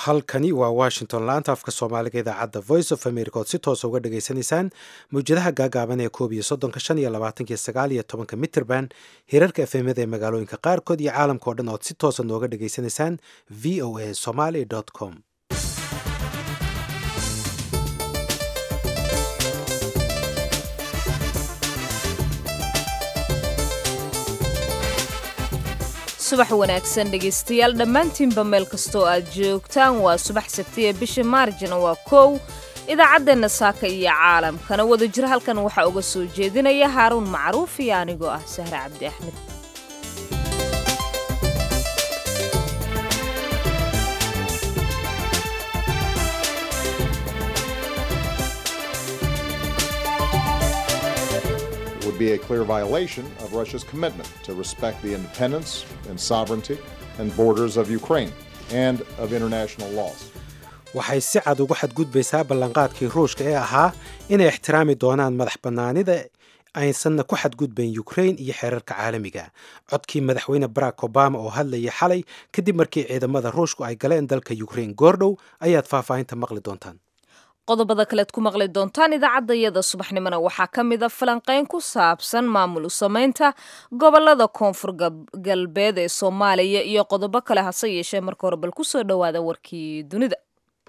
halkani waa washington laanta afka soomaaliga idaacadda voice of america ood si toosa uga dhageysanaysaan mawjadaha gaagaaban ee koob iyo soddonka shan iyo labaatankiyo sagaal iyo tobanka mitrband hirarka efemada ee magaalooyinka qaarkood iyo caalamka o dhan ood si toosa nooga dhageysanaysaan v o a somaly com subax wanaagsan dhegaystayaal dhammaantiinba meel kastoo aad joogtaan waa subax sabtiya bisha maarjina waa kow idaacaddeenna saaka iyo caalamkana wadajir halkan waxaa uga soo jeedinaya haaruun macruuf iyo anigoo ah sahre cabdi axmed would be a clear violation of Russia's commitment to respect the independence and sovereignty and borders of Ukraine and of international laws. waxay si cad ugu xadgudbaysaa ballanqaadkii ruushka ee ahaa inay ixtiraami doonaan madax bannaanida aysanna ku xadgudbayn ukrain iyo xeerarka caalamiga codkii madaxweyne barack obama oo hadlayay xalay kadib markii ciidamada ruushku ay galeen dalka ukrain goordhow ayaad faahfaahinta maqli doontaan qodobada kaleed ku maqli doontaan idaacadayada subaxnimona waxaa ka mid a falanqayn ku saabsan maamul u samaynta gobolada koonfur galbeed ee soomaaliya iyo qodobo kale hase yeeshee marka hore bal kusoo dhowaada warkii dunida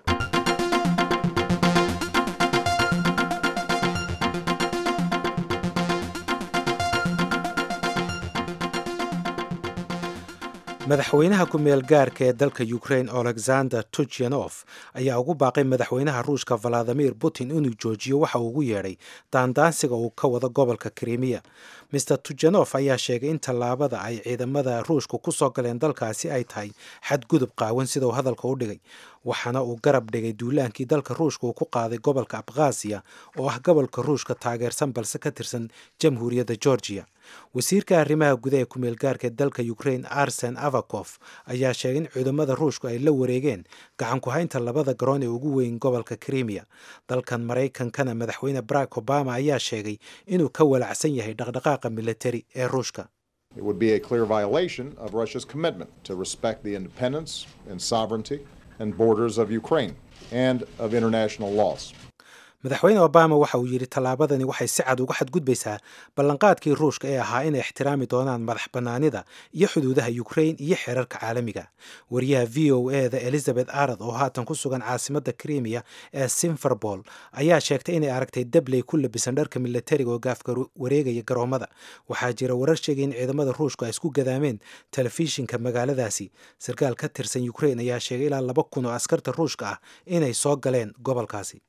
madaxweynaha ku-meel gaarka ee dalka ukrain alexander tuchanof ayaa ugu baaqay madaxweynaha ruushka valadimir putin inuu joojiyo waxa uu ugu yeedhay daandaansiga uu ka wado gobolka krimiya maer tuchanof ayaa sheegay in tallaabada ay ciidamada ruushka ku soo galeen dalkaasi ay tahay xadgudub qaawan sida uu hadalka u dhigay waxaana uu garab dhigay duulaankii dalka ruushka uu ku qaaday gobolka abkhasiya oo ah gobolka ruushka taageersan balse ka tirsan jamhuuriyadda georgiya wasiirka arrimaha gudaha ee ku-meel gaarka dalka ukrain arsen avakof ayaa sheegay in ciidamada ruushku ay la wareegeen gacan ku-haynta labada garoon ee ugu weyn gobolka krimiya dalkan maraykankana madaxweyne barack obama ayaa sheegay inuu ka walacsan yahay dhaqdhaqaaqa militari ee ruushka It would be a clear violation of Russia's commitment to respect the independence and sovereignty and borders of Ukraine and of international laws. madaxweyne obama waxa uu yidhi tallaabadani waxay si cad uga xadgudbaysaa ballanqaadkii ruushka ee ahaa inay ixtiraami doonaan madax bannaanida iyo xuduudaha ukrain iyo xeerarka caalamiga wariyaha v o e da elizabeth arad oo haatan ku sugan caasimadda krimiya ee simferbol ayaa sheegtay inay aragtay dabley ku labisan dharka militariga oo gaafka wareegaya garoomada waxaa jira warar sheegay in ciidamada ruushku ay isku gadaameen telefishinka magaaladaasi sarkaal ka tirsan ukrain ayaa sheegay ilaa laba kun oo askarta ruushka ah inay soo galeen gobolkaasi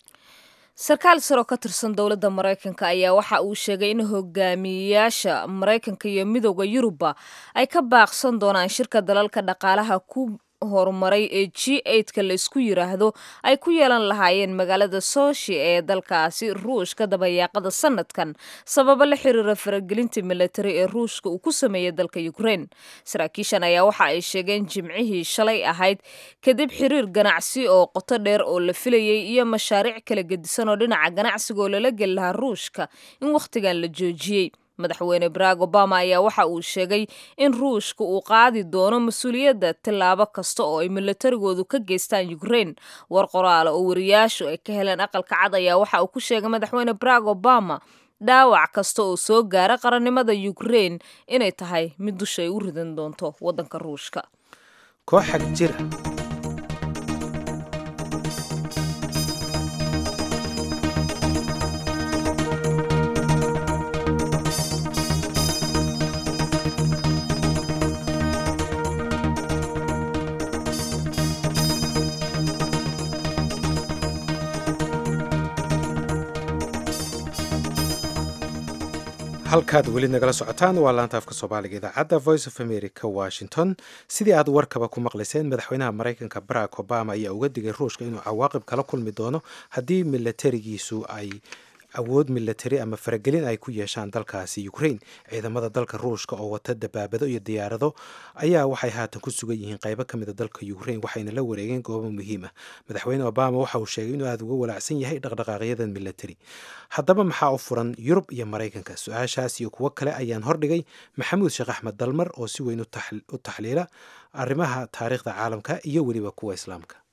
sarkaal saroo ka tirsan dowladda maraykanka ayaa waxa uu sheegay in hogaamiyeyaasha maraykanka iyo midooda yurubba ay ka baaqsan doonaan shirka dalalka dhaqaalaha ku horumaray ee g eidka laysku yiraahdo ay ku yeelan lahaayeen magaalada soshi ee dalkaasi ruushka dabayaaqada sanadkan sababo la xiriira faragelinta militari ee ruushka uu ku sameeyey dalka ukrain saraakiishan ayaa waxa ay sheegeen jimcihii shalay ahayd kadib xiriir ganacsi oo qoto dheer oo la filayey iyo mashaariic kala gedisan oo dhinaca ganacsiga oo lala geli lahaa ruushka in wakhtigan la joojiyey madaxweyne barack obama ayaa waxa uu sheegay in ruushka uu qaadi doono mas-uuliyadda tillaabo kasta oo ay militarigoodu ka geystaan ukrain war qoraale oo wariyaashu ay ka heleen aqalka cad ayaa waxa uu ku sheegay madaxweyne barack obama dhaawac kasta oo soo gaara qarannimada ukrain inay tahay mid dusha ay u ridan doonto waddanka ruushka koox xag jira halkaad weli nagala socotaan waa laanta afka soomaaliga idaacadda voice of america washington sidii aad warkaba ku maqlayseen madaxweynaha maraykanka barack obama ayaa uga digay ruushka inuu cawaaqib kala kulmi doono haddii milatarigiisu ay awood milatari ama faragelin ay ku yeeshaan dalkaasi ukrain ciidamada dalka ruushka oo wata dabaabado iyo diyaarado ayaa waxay haatan ku sugan yihiin qaybo ka mida dalka ukrain waxayna la wareegeen goobo muhiim ah madaxweyne obama waxa uu sheegay inuu aada uga walaacsan yahay dhaqdhaqaaqyadan milatari haddaba maxaa u furan yurub iyo maraykanka su-aashaas iyo kuwo kale ayaan hordhigay maxamuud sheekh axmed dalmar oo si weyn u taxliila arrimaha taariikhda caalamka iyo weliba kuwa islaamka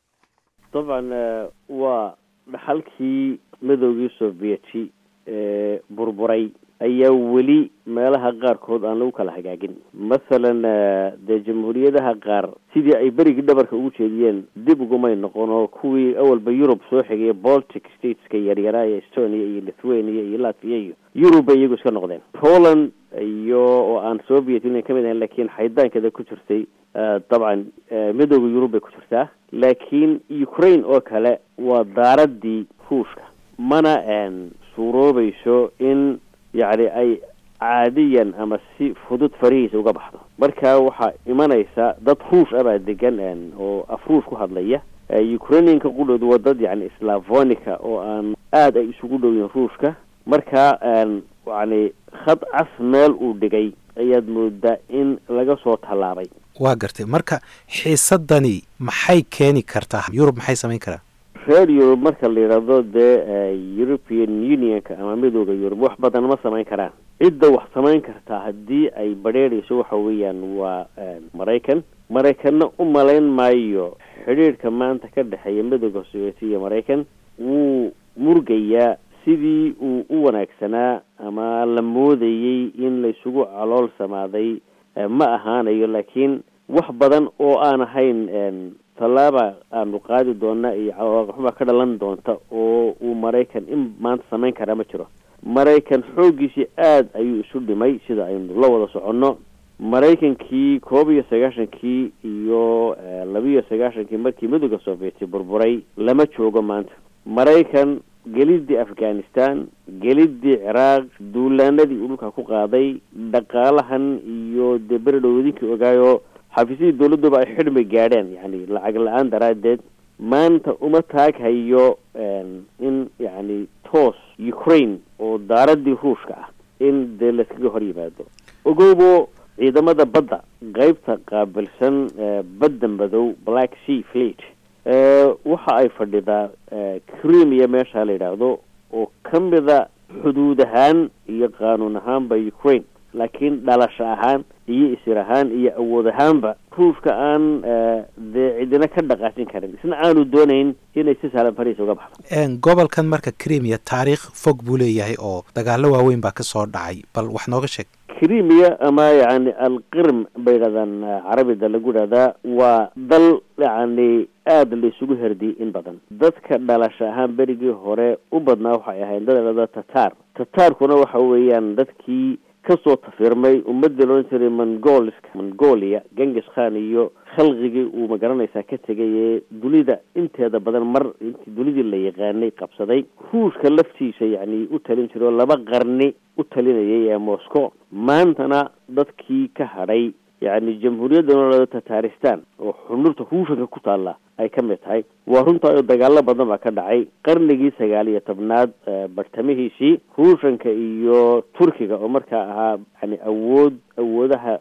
dabcan waa dhaxalkii midoogii sovieti ee burburay ayaa weli meelaha qaarkood aan lagu kala hagaagin mathalan dee jamhuuriyadaha qaar sidii ay berigii dhabarka ugu jeediyeen dib ugumay noqon oo kuwii awalba yurub soo xigaya baltic stateska yaryaraa ee estonia iyo lithuania iyo latvia iyo yurub bay iyagu iska noqdeen poland iyo oo aan soviet union ka mid ahayn laakiin xaydaankeeda ku jirtay dabcan midooda yurub bay ku jirtaa laakiin ukraine oo kale waa daaradii ruushka mana suuroobayso in yacni ay caadiyan ama si fudud farihiisa uga baxdo marka waxaa imanaysa dad ruush abaa degan oo af ruush ku hadlaya ukrainianka qudhoodu waa dad yani slavonica oo aan aada ay isugu dhow yihin ruushka marka yacni khad cas meel uu dhigay ayaad moodaa in laga soo tallaabay waa gartay marka xiisadani maxay keeni kartaa yurub maxay samayn karaa reer yurub marka la yidhaahdo dee european unionka ama midooda yurub wax badan ma samayn karaan cidda wax samayn kartaa haddii ay badrheerayso waxa weeyaan waa maraykan maraykanna u malayn maayo xidhiidhka maanta ka dhexeeya midooda sovieti iyo maraykan wuu murgayaa sidii uu u wanaagsanaa ama la moodayey in laysugu calool samaaday ma ahaanayo laakiin wax badan oo aan ahayn tallaaba aanu qaadi doona iyo caloolxuma ka dhalan doonta oo uu maraykan in maanta samayn karaa ma jiro maraykan xooggiisii aada ayuu isu dhimay sida aynu la wada soconno maraykankii koob iyo sagaashankii iyo labiiyo sagaashankii markii midooda sovieti burburay lama joogo maanta maraykan gelidii afghanistan gelidii ciraaq duulaanadii uu dhulka ku qaaday dhaqaalahan iyo dee beredhowdinkii ogaayo xafiisyadii dawladduba ay xidhmay gaadheen yani lacag la-aan daraaddeed maanta uma taaghayo in yacni toos ukraine oo daaradii ruushka ah in dee layskaga hor yimaado ogowbo ciidamada badda qeybta qaabilsan badda madow black sea fleet waxa ay fadhidaa cremia meesha la yidhaahdo oo ka mida xuduud ahaan iyo qaanuun ahaanba ukraine laakiin dhalasho ahaan iyo isir ahaan iyo awood ahaanba ruushka aan dee cidina ka dhaqaajin karin isna aanu doonayn inay si saalan fariisa uga baxdo gobolkan marka cremia taariikh fog buu leeyahay oo dagaalo waaweyn baa kasoo dhacay bal wax nooga sheeg cremia ama yani alqirm bay yidhahdaan carabida lagu yidhahdaa waa dal yani aada la isugu herdiyay in badan dadka dhalasho ahaan berigii hore u badnaa waxay ahayd dad ladhahda tatar tatarkuna waxa weeyaan dadkii kasoo tafirmay ummadii loodhan jiray mongolska mongolia genghis khan iyo khalqigii uu magaranaysaa ka tegay ee dunida inteeda badan mar intii dunidii la yaqaanay qabsaday ruushka laftiisa yacni u talin jiray oo laba qarni u talinayay ee moscow maantana dadkii ka hadhay yacni jamhuuriyadda noolada tataristan oo xunurta ruushanka ku taalla ay ka mid tahay waa runtaa oo dagaalo badan baa ka dhacay qarnigii sagaal iyo tobnaad bartamihiisii ruushanka iyo turkiga oo markaa ahaa yani awood awoodaha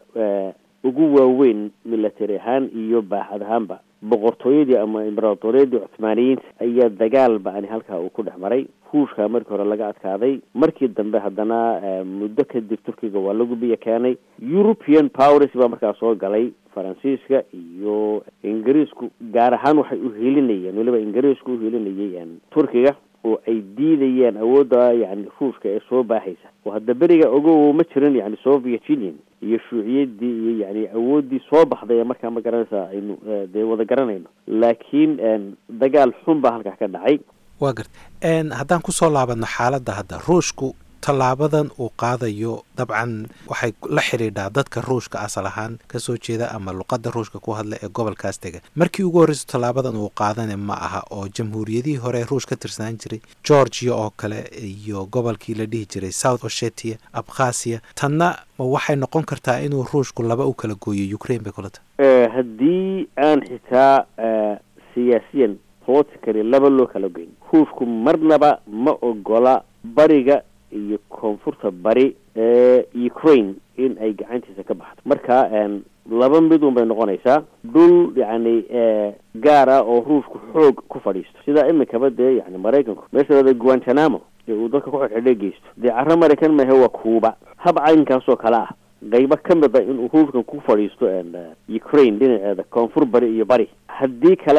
ugu waaweyn military ahaan iyo baaxad ahaanba boqortooyadii ama imberatoriyadii cuthmaaniyiinta ayaa dagaal ba-ani halkaa uu ku dhex maray ruushka markii hore laga adkaaday markii dambe haddana muddo kadib turkiga waa lagu biyo keenay european powers baa markaa soo galay faransiiska iyo ingiriisku gaar ahaan waxay uhilinayeen weliba ingiriisku uhilinayay turkiga oo ay diidayeen awoodda yani ruushka ee soo baaxaysa oo hadda beriga ogow ma jirin yani soviet union iyo shuuciyadii iyo yani awooddii soo baxday ee markaa ma garanaysa aynu dee wada garanayno laakiin dagaal xun baa halkaa ka dhacay waa garta haddaan kusoo laabadno xaaladda hadda ruushku tallaabadan uu qaadayo dabcan waxay la xidhiidhaa dadka ruushka asal ahaan kasoo jeeda ama luqadda ruushka ku hadla ee gobolkaas tega markii ugu horreyso tallaabadan uu qaadane ma aha oo jamhuuriyadihii hore ruush ka tirsanaan jiray georgia oo kale iyo gobolkii la dhihi jiray south ossetia abkhasiya tanna ma waxay noqon kartaa inuu ruushku laba u kala gooyo ukraine bay kula tahay haddii aan xitaa siyaasiyan politically laba loo kala geyn ruushku marnaba ma ogola bariga iyo koonfurta bari ee ukraine in ay gacantiisa ka baxdo marka laba midun bay noqonaysaa dhul yacni gaar ah oo ruushku xoog ku fadhiisto sidaa iminkaba dee yani maraykanku meesha lada guantanamo ee uu dadka ku xidxidhay geysto dee carro maraykan mahe waa kuuba hab caynkaasoo kale ah qaybo ka mid a inuu ruushkan ku fadhiisto ukraine dhinaceeda koonfur bari iyo bari haddii kalena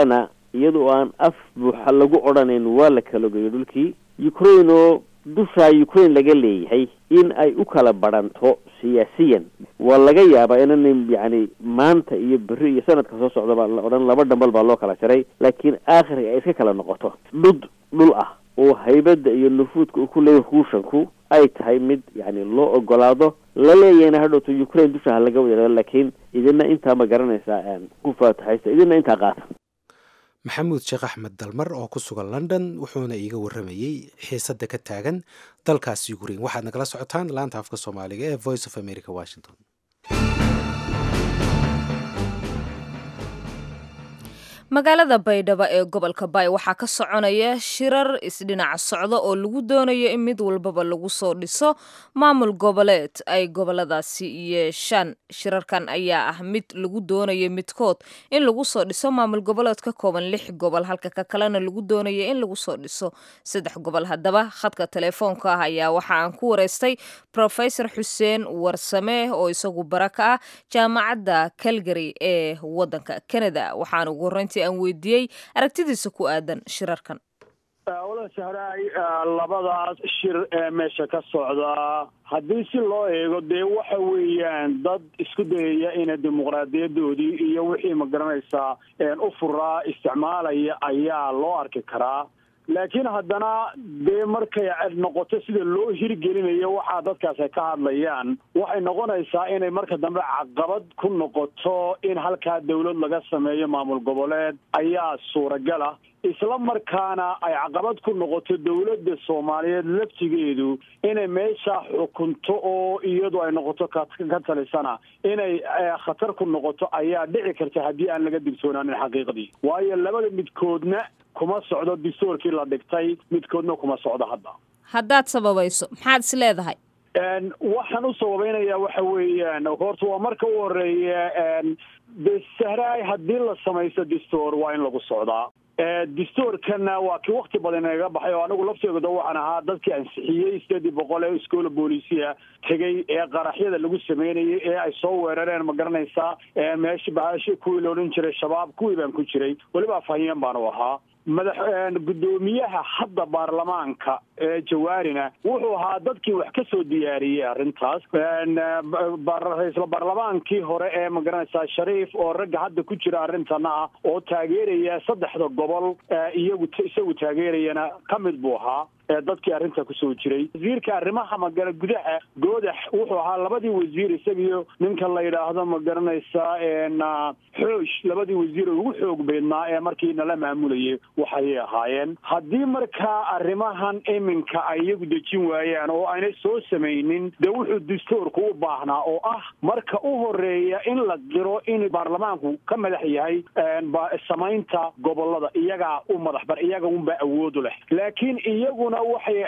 iyadoo aan af buuxa lagu odhanayn waa la kala geeyo dhulkii ukraine oo dushaa ukraine laga leeyahay in ay u kala badhanto siyaasiyan waa laga yaabaa inan yacni maanta iyo berri iyo sanadka soo socdaba la odhan laba dhambal baa loo kala jaray laakiin aakhirka ay iska kala noqoto dhud dhul ah oo haybadda iyo nufuudka uu ku leeyahay ruushanku ay tahay mid yacni loo ogolaado la leeyahayna hadhowto ukraine dusha ha laga wada laakiin idina intaa ma garanaysaa ku faataxaysta idina intaa qaata maxamuud sheekh axmed dalmar oo ku sugan london wuxuuna iiga warramayey xiisadda ka taagan dalkaas ukraine waxaad nagala socotaan laanta afka soomaaliga ee voice of america washington magaalada baydhabo ee gobolka baay waxaa ka soconaya shirar isdhinac socda oo lagu doonayo in mid walbaba lagu soo dhiso maamul goboleed ay goboladaasi yeeshaan shirarkan ayaa ah mid lagu doonayo midkood in lagu soo dhiso maamul goboleed ka kooban lix gobol halka ka kalena lagu doonayo in lagu soo dhiso saddex gobol haddaba khadka telefoonka ah ayaa waxa aan ku wareystay profesor xuseen warsame oo isagu bara ka ah jaamacadda calgary ee wadanka canada waxaana ugu horreyntii aan weydiiyey aragtidiisa ku aadan shirarkan wala sahraay labadaas shir ee meesha ka socda haddii si loo eego dee waxa weeyaan dad isku dayaya ina dimuqraadiyadoodii iyo wixii ma garanaysaa u furaa isticmaalaya ayaa loo arki karaa laakiin haddana dee markay noqoto sida loo hirgelinayo waxaa dadkaas ay ka hadlayaan waxay noqonaysaa inay marka dambe caqabad ku noqoto in halkaa dawlad laga sameeyo maamul goboleed ayaa suuragal ah isla markaana ay caqabad ku noqoto dawladda soomaaliyeed laftigeedu inay meesha xukunto oo iyadu ay noqoto ka talisana inay khatar ku noqoto ayaa dhici karta haddii aan laga digtoonaanin xaqiiqdii waayo labada midkoodna kuma socdo distoorkii la dhigtay midkoodna kuma socdo hadda haddaad sababayso maxaad is leedahay waxaan u sababaynayaa waxa weeyaan horta waa marka u horeeya de sahraay haddii la samaysto distoor waa in lagu socdaa distoorkana waa kii wakti badan inaga baxay oo anigu lafteegoda waxaan ahaa dadkii ansixiyey sideedii boqol ee iskoola booliisiya tegey ee qaraxyada lagu sameynayay ee ay soo weerareen ma garanaysaa meesha bahaashi kuwii la odhan jiray shabaab kuwii baan ku jiray weliba afhayeen baan u ahaa madax guddoomiyaha hadda baarlamaanka ee jawaarina wuxuu ahaa dadkii wax ka soo diyaariyey arrintaas ra-iisla baarlamaankii hore ee magaranaysaa shariif oo ragga hadda ku jira arrintana ah oo taageeraya saddexda gobol iyagu isagu taageerayana ka mid buu ahaa dadkii arrinta kusoo jiray wasiirka arrimaha magala gudaha goodax wuxuu ahaa labadii wasiir isagiyo ninka la yidhaahdo ma garanaysaa xoosh labadii wasiir oo ugu xoog beydnaa ee markii nala maamulayay waxayay ahaayeen haddii markaa arrimahan iminka ay iyagu dejin waayaan oo aanay soo samaynin dee wuxuu dastuurku u baahnaa oo ah marka u horeeya in la qiro in baarlamaanku ka madax yahay samaynta gobolada iyagaa u madax bar iyaga unbaa awoodu leh laakiin iyaguna waxay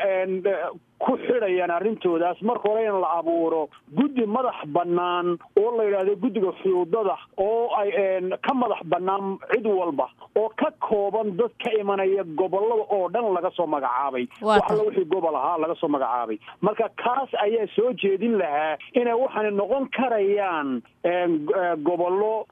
ku xidhayaan arrintoodaas marka hore in la abuuro guddi madax bannaan oo la yidhaahdo guddiga xuduudada oo ay ka madax bannaan cid walba oo ka kooban dad ka imanaya gobolada oo dhan laga soo magacaabay wax alla wixii gobol ahaa laga soo magacaabay marka kaas ayaa soo jeedin lahaa inay waxaana noqon karayaan gobollo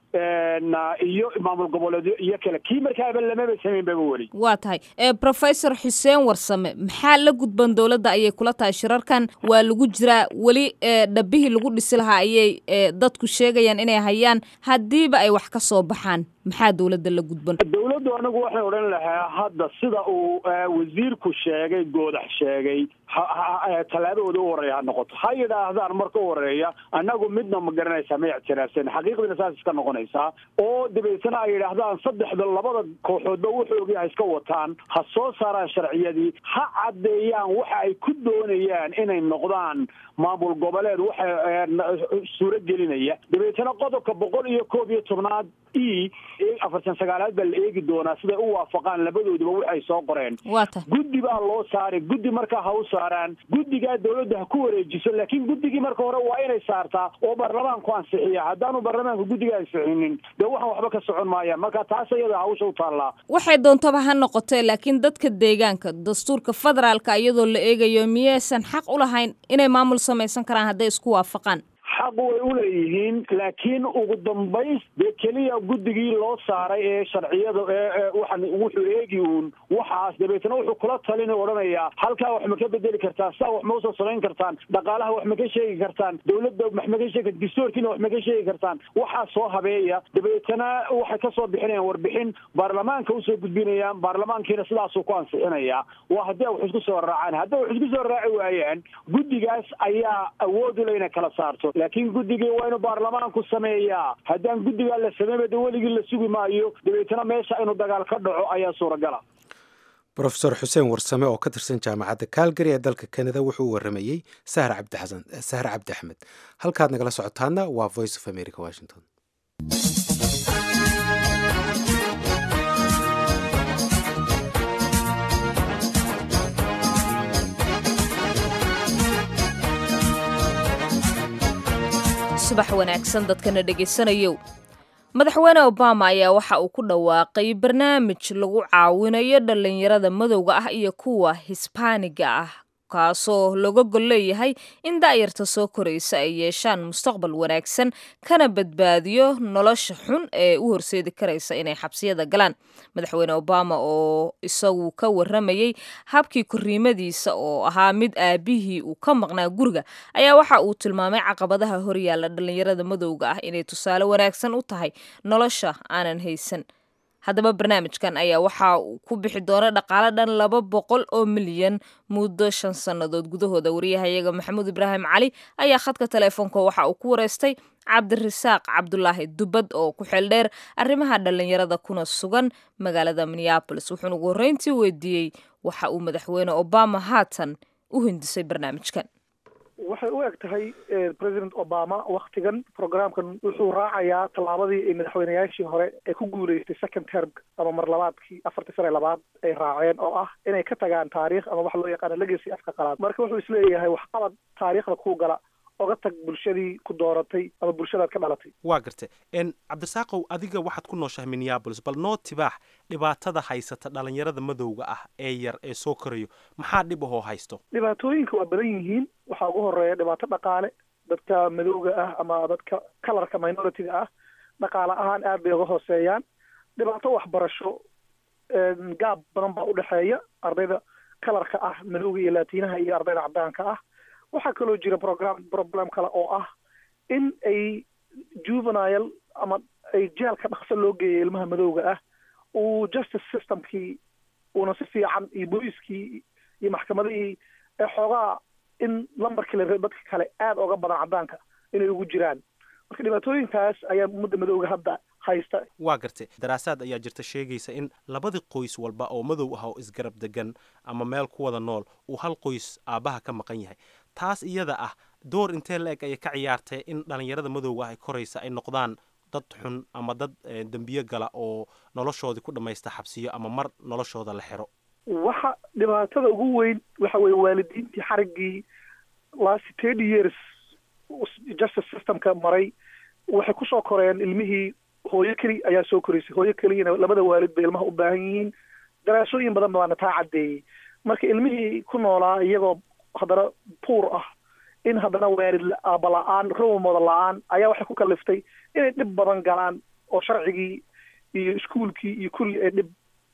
iyo maamul goboleedyo iyo kale kii markaaba lamaba samayn baba weli waa tahay professor xuseen warsame maxaa la gudban dowladda ayay kula tahay shirarkan waa lagu jiraa weli dhabihii lagu dhisi lahaa ayay dadku sheegayaan inay hayaan haddiiba ay wax ka soo baxaan maxaa dowladda la gudban dowladdu anigu waxay odhan lahaa hadda sida uu wasiirku sheegay goodax sheegay tallaabahooda u horeeya ha noqoto ha yidhaahdaan marka u horeeya annagu midna ma garanaysaa ma ictiraafsan xaqiiqdiina saas iska noqonaysaa oo dabeetana ay yidhaahdaan saddexda labada kooxoodba wuxoogii ha iska wataan ha soo saaraan sharciyadii ha caddeeyaan waxa ay ku doonayaan inay noqdaan maamul goboleed waxa suuro gelinaya dabeetana qodobka boqol iyo koob iyo tobnaad e afartan sagaalaad baa la eegi doonaa siday u waafaqaan labadooduba waxay soo qoreen guddi baa loo saaray guddi markaa ha u saaraan guddigaa dowladda ha ku wareejiso laakiin guddigii marka hore waa inay saartaa oo baarlamaanku ansixiya haddaanu baarlamaanku guddiga ansixinin dee waxaan waxba ka socon maayaan marka taas iyada hawsha u taallaa waxay doontaba ha noqotee laakiin dadka deegaanka dastuurka federaalka iyadoo la eegayo miyaysan xaq u lahayn inay maamul samaysan karaan hadday isku waafaqaan xaq way u leeyihiin laakiin ugu dambays dee keliya guddigii loo saaray ee sharciyada ee waxan wuxuu eegi uun waxaas dabeetna wuxuu kula talin odhanayaa halkaa wax ma ka bedeli kartaan saa wax ma usoo samayn kartaan dhaqaalaha wax ma ka sheegi kartaan dawladda wax ma ka sheegi kartaan distoorkiina wax ma ka sheegi kartaan waxaa soo habeeya dabeetana waxay kasoo bixinayaan warbixin baarlamaanka usoo gudbinayaan baarlamaankiina sidaasuu ku ansixinayaa waa haddii ay wax isku soo raacaan hadday wax isku soo raaci waayaan guddigaas ayaa awood u le inay kala saarto laakiin guddigii waa inuu baarlamaanku sameeyaa haddaan guddigaa la sameynba de weligii la sugi maayo dabeetana meesha inuu dagaal ka dhaco ayaa suuragala rofeor xuseen warsame oo ka tirsan jaamacadda calgary ee dalka canada wuxuu u waramayey sahar cabdixasan sahar cabdi axmed halkaad nagala socotaana waa voice of america washington subax wanaagsan dadkana dhegaysanayow madaxweyne obama ayaa waxa uu ku dhawaaqay barnaamij lagu caawinayo dhallinyarada madowga ah iyo kuwa hisbaaniga ah kaasoo looga gol leeyahay in da'yarta soo koraysa ay yeeshaan mustaqbal wanaagsan kana badbaadiyo nolosha xun ee u horseedi karaysa inay xabsiyada galaan madaxweyne obama oo isagu ka waramayey habkii korriimadiisa oo ahaa mid aabihii uu ka maqnaa guriga ayaa waxa uu tilmaamay caqabadaha horyaalla dhallinyarada madowga ah inay tusaale wanaagsan u tahay nolosha aanan haysan haddaba barnaamijkan ayaa waxa uu ku bixi doona dhaqaale dhan laba boqol oo milyan muddo shan sannadood gudahooda wariyahayaga maxamuud ibraahim cali ayaa khadka teleefoonka waxa uu ku wareystay cabdirasaaq cabdulaahi dubad oo ku xeeldheer arrimaha dhallinyarada kuna sugan magaalada minneabolis wuxuuna ugu horreyntii weydiiyey waxa uu madaxweyne obama haatan u hindisay barnaamijkan waxay u eg tahay president obama waktigan programkan wuxuu raacayaa tallaabadii ay madaxweyneyaashii hore ee ku guuleystay second term ama mar labaadkii afartii sane labaad ay raaceen oo ah inay ka tagaan taariikh ama waxa loo yaqaano legacy afka qalaad marka wuxuu isleeyahay waxqabad taariikhda ku gala oga tag bulshadii ku dooratay ama bulshadaad ka dhalatay waa garta cabdisaaqow adiga waxaad ku nooshahay minneabolis bal noo tibaax dhibaatada haysata dhalinyarada madowga ah ee yar ee soo korayo maxaa dhib ahoo haysto dhibaatooyinka waa badan yihiin waxaa ugu horeeya dhibaato dhaqaale dadka madowga ah ama dadka kalarka minority-ga ah dhaqaale ahaan aad bay uga hooseeyaan dhibaato waxbarasho gaab badan baa udhexeeya ardayda kalarka ah madowga iyo laatiinaha iyo ardayda cadaanka ah waxaa kaloo jira program problem kale oo ah in ay juvenile ama ay jeelka dhaqso loo geeya ilmaha madowga ah uu justice systemkii uuna si fiican iyo booliiskii iyo maxkamadihii ee xoogaa in lambarkii la dadka kale aada oga badan cadaanka inay ugu jiraan marka dhibaatooyinkaas ayaa ummadda madowga hadda haysta waa gartay daraasaad ayaa jirta sheegaysa in labadii qoys walba oo madow ah oo isgarab degan ama meel ku wada nool uu hal qoys aabbaha ka maqan yahay taas iyada ah door intee la eg ayay ka ciyaartay in dhalinyarada madowga ah ay koraysa ay noqdaan dad xun ama dad dembiyo gala oo noloshoodii ku dhammaysta xabsiyo ama mar noloshooda la xiro waxa dhibaatada ugu weyn waxa weeye waalidiintii xariggii last thirty years justice systemka maray waxay kusoo koreen ilmihii hooyo keli ayaa soo koraysay hooyo keliyana labada waalid bay ilmaha u baahan yihiin daraasooyin badan baana taa caddeeyey marka ilmihii ku noolaa iyagoo haddana puur ah in haddana waalid aaba la-aan romamooda la-aan ayaa waxay ku kaliftay inay dhib badan galaan oo sharcigii iyo iskuolkii iyo kulli ay dhib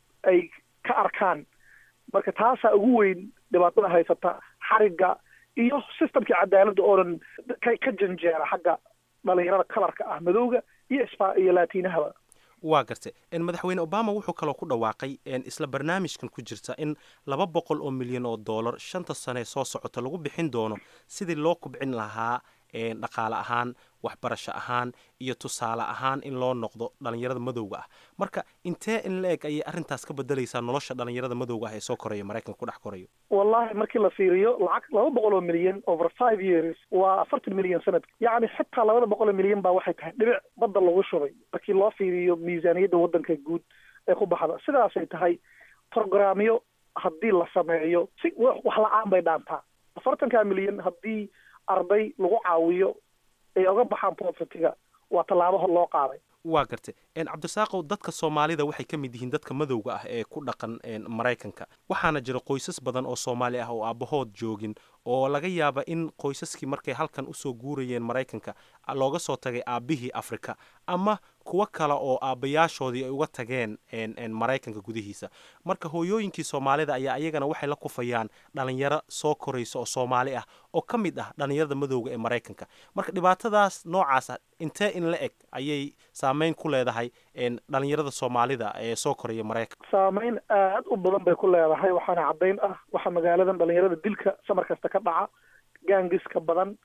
ay ka arkaan marka taasaa ugu weyn dhibaatada haysata xarigga iyo systemkii cadaaladda oo dhan ka ka janjeera xagga dhalinyarada kalarka ah madowga iyo isba iyo laatiinahaba waa gartay madaxweyne obama wuxuu kaloo ku dhawaaqay isla barnaamijkan ku jirta in laba boqol oo milyan oo dollar shanta sane soo socota lagu bixin doono sidii loo kubcin lahaa dhaqaale ahaan waxbarasho ahaan iyo tusaale ahaan in loo noqdo dhalinyarada madowga ah marka intee in la eg ayay arrintaas ka bedelaysaa nolosha dhalinyarada madowga ah ee soo koraya maraykanka ku dhex korayo wallahi markii la fiiriyo lacag laba boqol oo milyan over five years waa afartan milyan sanadka yacni xitaa labada boqol oo milyan baa waxay tahay dhibic badda lagu shubay markii loo fiiriyo miisaaniyadda waddanka guud ee ku baxda sidaasay tahay programyo haddii la sameeyo si wax la-aan bay dhaantaa afartanka milyan haddii arday lagu caawiyo ay oga baxaan povertyga waa tallaabo loo qaaday waa gartay cabdisaaqow dadka soomaalida waxay ka mid yihiin dadka madowga ah ee ku dhaqan maraykanka waxaana jira qoysas badan oo soomaali ah oo aabbahood joogin oo laga yaaba in qoysaskii markay halkan usoo guurayeen maraykanka looga soo tagay aabbihii afrika ama kuwo kale oo aabbayaashoodii ay uga tageen maraykanka gudihiisa marka hooyooyinkii soomaalida ayaa iyagana waxay la kufayaan dhalinyaro soo koraysa oo soomaali ah oo ka mid ah dhalinyarada madowga ee maraykanka marka dhibaatadaas noocaas ah intee in la eg ayay saameyn ku leedahay dhalinyarada soomaalida ee soo koraya maraykanka saameyn aad u badan bay ku leedahay waxaana caddayn ah waxaa magaaladan dhalinyarada dilka samar kasta ka dhaca gaangiska badan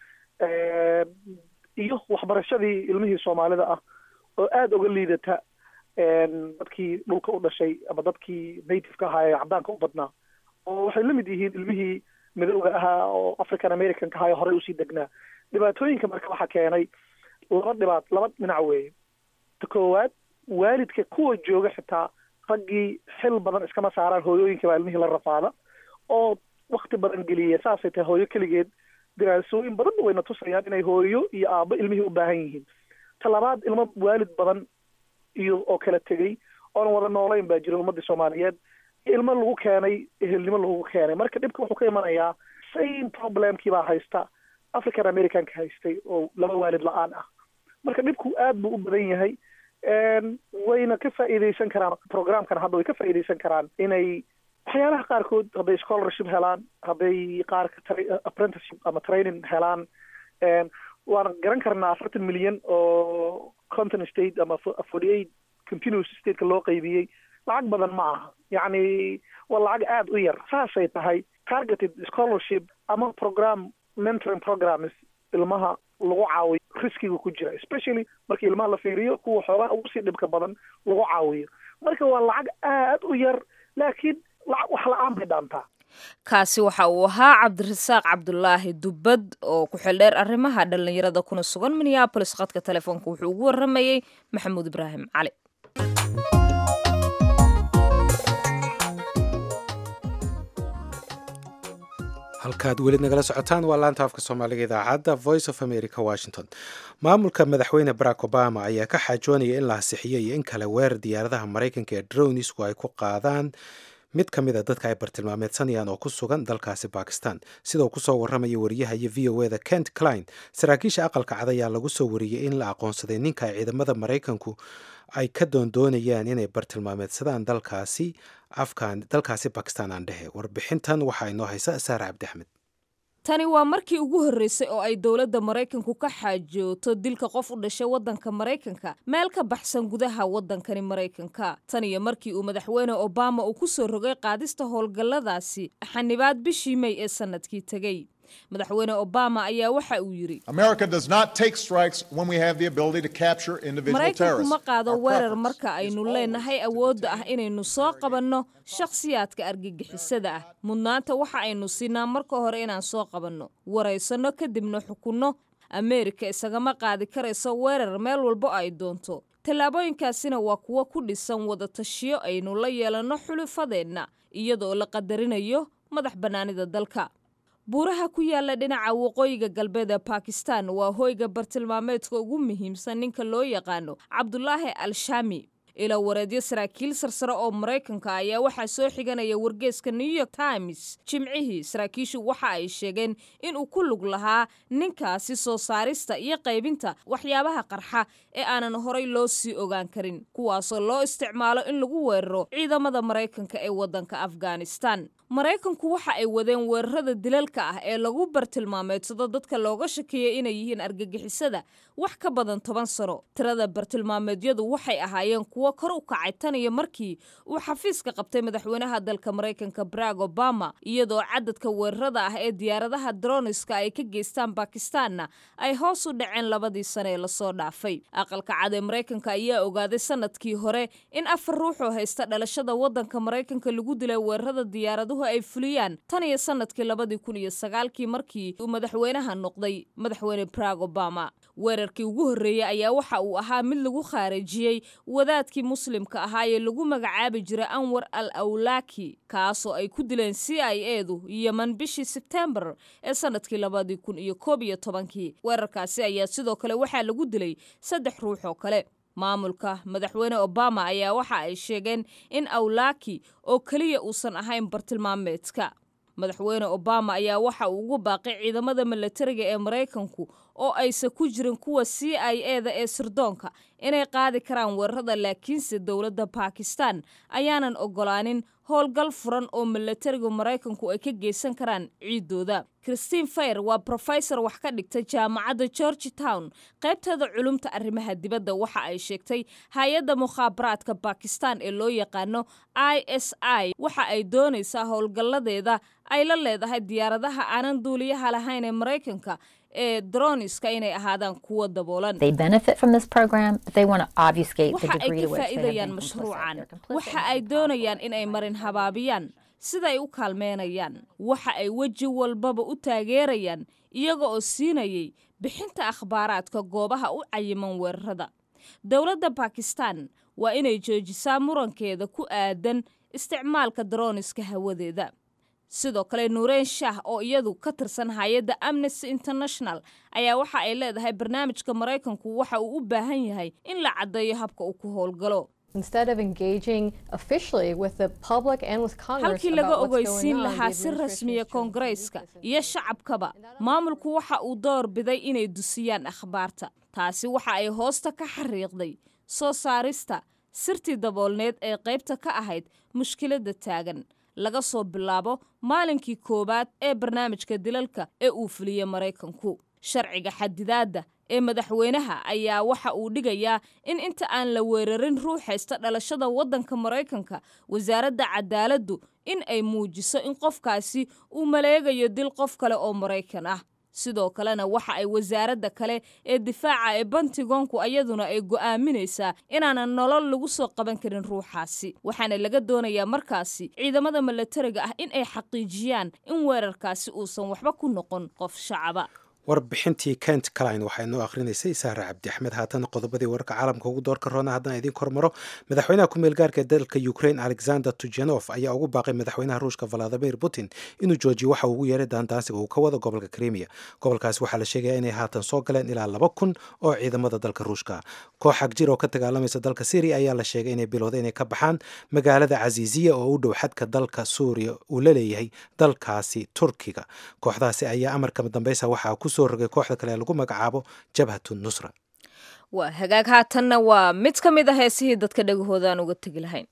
iyo waxbarashadii ilmihii soomaalida ah oo aada uga liidata dadkii dhulka u dhashay ama dadkii nativeka ahaa ee caddaanka u badnaa oo waxay la mid yihiin ilmihii midowga ahaa oo african americanka ahaa ee horey usii degnaa dhibaatooyinka marka waxaa keenay laba dhibaat laba dhinac weeye ta koowaad waalidka kuwa jooga xitaa raggii xil badan iskama saaraan hooyooyinka baa ilmihii la rafaada oo wakti badan geliya saasay tahay hooyo keligeed diraasooyin badan wayna tusayaan inay hooyo iyo aabbo ilmihii u baahan yihiin ta labaad ilmo waalid badan iyo oo kala tegey oonan wada noolayn baa jira ummadii soomaaliyeed ilmo lagu keenay ehelnimo lagu keenay marka dhibka wuxuu ka imanayaa same problemkii baa haysta african americanka haystay oo laba waalid la-aan ah marka dhibku aad buu u badan yahay wayna ka faa'iidaysan karaan programkan hadda way ka faa'iidaysan karaan inay waxyaalaha qaarkood hadday scholarship helaan hadday qaarka apprenticeship ama training helaan waan garan karnaa afartan milyan oo conton state ama forty eight continuous stateka loo qaybiyey lacag badan ma aha yacni waa lacag aada u yar saasay tahay targeted scholarship ama program mentoring programs ilmaha lagu caawiyo riskiga ku jira especially markii ilmaha la fiiriyo kuwa xoogaa ugu sii dhibka badan lagu caawiyo marka waa lacag aada u yar laakiin lacag wax la-aan bay dhaantaa kaasi waxa uu ahaa cabdirasaaq cabdulaahi dubbad oo ku xildheer arrimaha dhallinyarada kuna sugan minneabolis khadka telefoonka wuxuu ugu waramayey maxamuud ibraahim cali halkaad weli nagala socotaan waa laanta afka soomaaliga idaacadda voice of america washington maamulka madaxweyne barack obama ayaa ka xaajoonaya in la hasixiyo iyo in kale weerar diyaaradaha maraykanka ee dronisku ay ku qaadaan mid ka mid a dadka ay bartilmaameedsanayaan oo ku sugan dalkaasi bakistan sida uu kusoo warramaya wariyaha iyo v o eda kent klein saraakiisha aqalka cad ayaa lagu soo wariyey in la aqoonsaday ninka ay ciidamada maraykanku ay ka doondoonayaan inay bartilmaameedsadaan dalkaasi afkan dalkaasi bakistan aan dhehe warbixintan waxaa inoo haysa saare cabdi axmed tani waa markii ugu horreysay oo ay dowladda maraykanku ka xaajooto dilka qof u dhashay waddanka maraykanka meel ka baxsan gudaha waddankani maraykanka tan iyo markii uu madaxweyne obama uu ku soo rogay qaadista howlgalladaasi xanibaad bishii may ee sannadkii tegey madaxweyne obama ayaa waxa uu yidhi maraykanku ma qaado weerar marka aynu leenahay awoodda ah inaynu soo qabanno shakhsiyaadka argagixisada ah mudnaanta waxa aynu siinaa marka hore inaan soo qabanno waraysanno kadibna xukunno ameerika isagama qaadi karayso weerar meel walbo ay doonto tallaabooyinkaasina waa kuwo ku dhisan wadatashiyo aynu la yeelanno xulufadeenna iyadoo la qadarinayo madax bannaanida dalka buuraha ku yaala dhinaca waqooyiga galbeed ee bakistan waa hoyga bartilmaameedka ugu muhiimsan ninka loo yaqaano cabdulaahi al shami ila wareedyo saraakiil sarsare oo maraykanka ayaa waxaa soo xiganaya wargeeska new york times jimcihii saraakiishu waxa ay sheegeen inuu ku lug lahaa ninkaasi soo saarista iyo qaybinta waxyaabaha qarxa ee aanan horay loo sii ogaan karin kuwaasoo loo isticmaalo in lagu weeraro ciidamada maraykanka ee waddanka afghanistan maraykanku waxa ay wadeen weerarada dilalka ah ee lagu bartilmaameedsado dadka looga shakeeyay inay yihiin argagixisada wax ka badan toban sano tirada bartilmaameedyadu waxay ahaayeen kuwo kor u kacay tan iyo markii uu xafiiska qabtay madaxweynaha dalka maraykanka barack obama iyadoo cadadka weerarada ah ee diyaaradaha droniska ay ka geystaan bakistaanna ay hoos u dhaceen labadii sane ee lasoo dhaafay aqalka cad ee maraykanka ayaa ogaaday sanadkii hore in afar ruux oo haysta dhalashada waddanka maraykanka lagu dilay weerarada diyaaraduhu ay fuliyaan tan iyo sanadkii labadii kun iyo sagaalkii markii uu madaxweynaha noqday madaxweyne barack obama weerarkii ugu horreeyey ayaa waxa uu ahaa mid lagu khaarijiyey wadaadkii muslimka ahaa ee lagu magacaabi jiray anwar al awlaaki kaasoo ay ku dileen c i edu yeman bishii sebtembar ee sanadkii labadii kun iyo koob iyo tobankii weerarkaasi ayaa sidoo kale waxaa lagu dilay saddex ruux oo kale maamulka madaxweyne obama ayaa waxa ay sheegeen in awlaaki oo keliya uusan ahayn bartilmaameedka madaxweyne obama ayaa waxa uu ugu baaqay ciidamada milatariga ee maraykanku oo aysan ku jirin kuwa c i e da ee sirdoonka inay qaadi karaan weerarada laakiinse dowladda bakistan ayaanan ogolaanin howlgal furan oo milatariga maraykanku ay ka geysan karaan ciidooda christine fayer waa brofesor wax ka dhigta jaamacadda george town qaybteeda culumta arrimaha dibadda waxa ay sheegtay hay-adda mukhaabaraadka bakistan ee loo yaqaano i s i waxa ay doonaysaa howlgalladeeda ay la leedahay diyaaradaha aanan duuliyaha lahayn ee maraykanka ee droniska inay ahaadaan kuwa daboolan waxa ay ka faa'iidayaan mashruucan waxa ay doonayaan inay marin habaabiyaan siday u kaalmeynayaan waxa ay weji walbaba u taageerayaan iyaga oo siinayay bixinta akhbaaraadka goobaha u cayiman weerarada dowladda bakistan waa inay joojisaa murankeeda ku aadan isticmaalka droniska hawadeeda sidoo kale nuureen shah oo iyadu ka tirsan hay-adda amnesty international ayaa waxa ay leedahay barnaamijka maraykanku waxa uu u baahan yahay in la caddeeyo habka uu ku howlgalo halkii laga ogeysiin lahaa si rasmiya koongareeska iyo shacabkaba maamulku waxa uu door biday inay dusiyaan akhbaarta taasi waxa ay hoosta ka xariiqday soo saarista sirtii daboolneed ee qaybta ka ahayd mushkiladda taagan laga soo bilaabo maalinkii koowaad ee barnaamijka dilalka ee uu fuliyey maraykanku sharciga xadidaadda ee madaxweynaha ayaa waxa uu dhigayaa in inta aan la weerarin ruux haysta dhalashada waddanka maraykanka wasaaradda cadaaladdu in ay muujiso in qofkaasi uu maleegayo dil qof kale oo maraykan ah sidoo kalena waxa ay wasaaradda kale ee difaaca ee bantigoonku ayaduna ay go'aaminaysaa inaanan nolol lagu soo qaban karin ruuxaasi waxaana laga doonayaa markaasi ciidamada milatariga ah in ay xaqiijiyaan in weerarkaasi uusan waxba ku noqon qof shacaba warbixintii kent calin waxaa inoo akhrinaysay saare cabdi axmed haatan qodobadii wararka caalamka ugu doorka roona haddaan idiin kormaro madaxweynaha ku-meel gaarka ee dalka ukraine alexander tujanov ayaa ugu baaqay madaxweynaha ruushka valadimir putin inuu joojiyo waxa uu ugu yeeray daandaansiga uu ka wado gobolka krimiya gobolkaasi waxaa la sheegaya inay haatan soo galeen ilaa laba kun oo ciidamada dalka ruushka koox xagjir oo ka dagaalamaysa dalka syriya ayaa la sheegay inay bilowday inay ka baxaan magaalada casiisiya oo u dhow xadka dalka suuriya uu la leeyahay dalkaasi turkiga kooxdaasi ayaa amarka dambeysa waxaa ku soo rogay kooxda kale ee lagu magacaabo jabhatu nusra waa hagaag haatanna waa mid ka mid a heesihii dadka dhegahooda aan uga tegi lahayn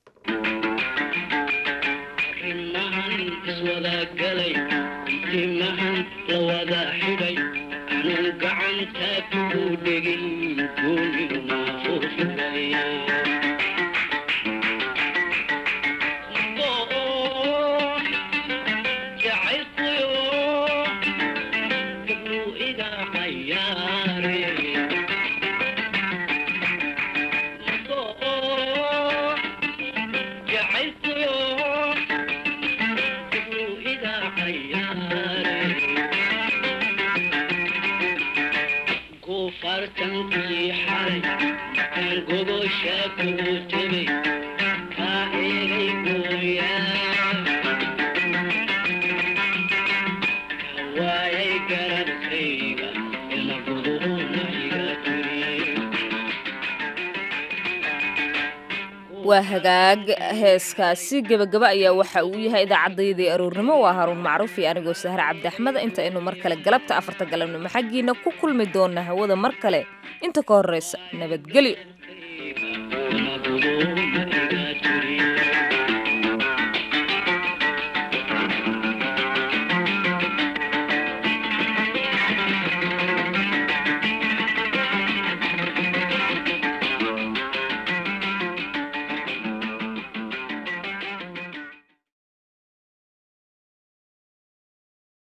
waa hagaag heeskaasi gebagaba ayaa waxa uu yahay idaacaddayadii aroornimo waa haruun macruuf iyo anigoo sahre cabdi axmed inta aynu mar kale galabta afarta galabnimo xaggiina ku kulmi doona hawada mar kale inta ka horreysa nabadgelyo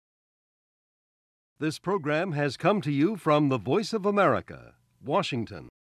This program has come to you from the Voice of America, Washington.